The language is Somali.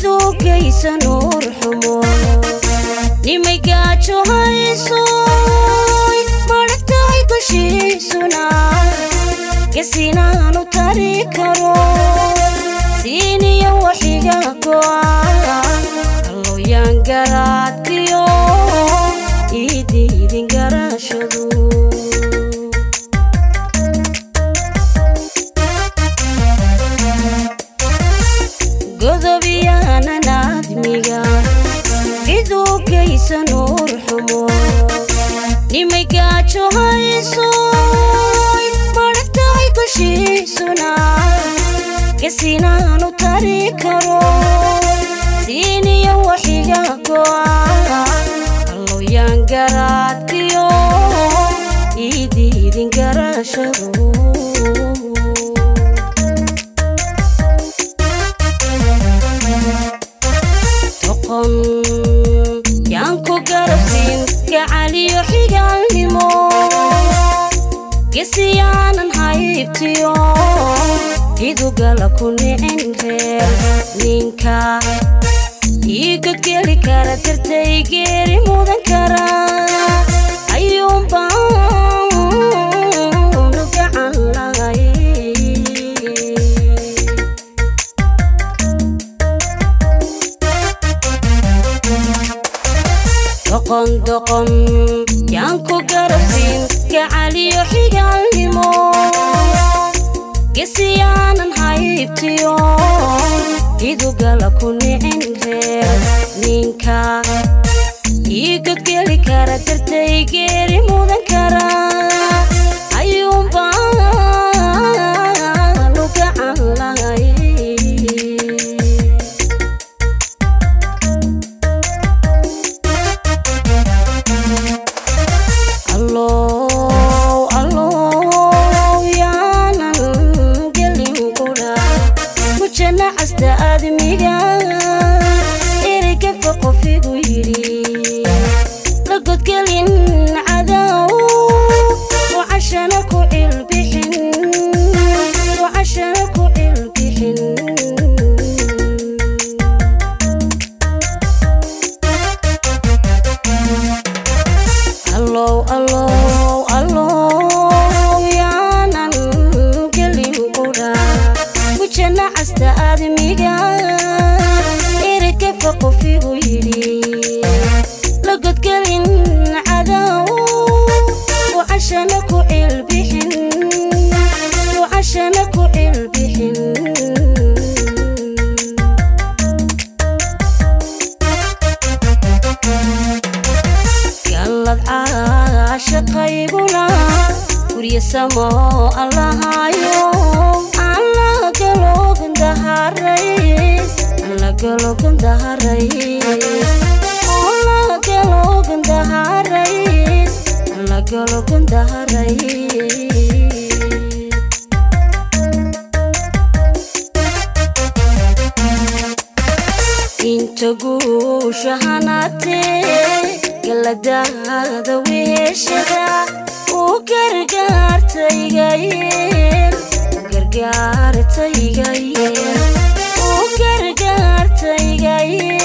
ciduu geysa nuur xumo nimay gaajo hayso madhagtahay dushiisuna gasinaanu tari karo siiniyo waxiga go'a allooyaan garaadkiyo idiidin garashadu godobiyaanan aadmiga ciduu geysa nuur xumo nimay gaajo hayso madhagtahay dushiisuna gasinaanu tari karo siiniyo waxiga go'a allooyaan garaadkiyo idiidin garashadu toqon yaan ku garabsin gacaliyo xigaalnimo gesiyaanan haybtiyo idugala ku nicin reer ninka ii godgeli kara dartay geeri mudan kara ayuunbaanu gacan lahay doqon doqon yaan ku garabsin gacaliyo xigaalnimo gesiyaanan haybtiyo idugala ku nicin reer ninka ii godgeli kara dartay geeri mudan kara ayuunbaanu gacan lahay allow allow yaanan gelin qudha ku janna casta aadmiga ereygafa qofigu yidhi la godgelin cadow wacashana ku cilbixin wacashana ku cilbixin allow allow allow yaanan gelin qudha ku janna casta aadmiga ereygafa qofigu yidhi la godgelin cadow wacashana ku cilbixin wacashana ku cilbixin gallad caashaqayguna gurya samo allahayo aan la galoogandaharais aan la galoogandaharais aan la galoogandaharais aan la galoogandaharais inta guusha hanaatee galadaada weeshada u gargaartaygayeel gargaartaygayeel u gargaartaygayeel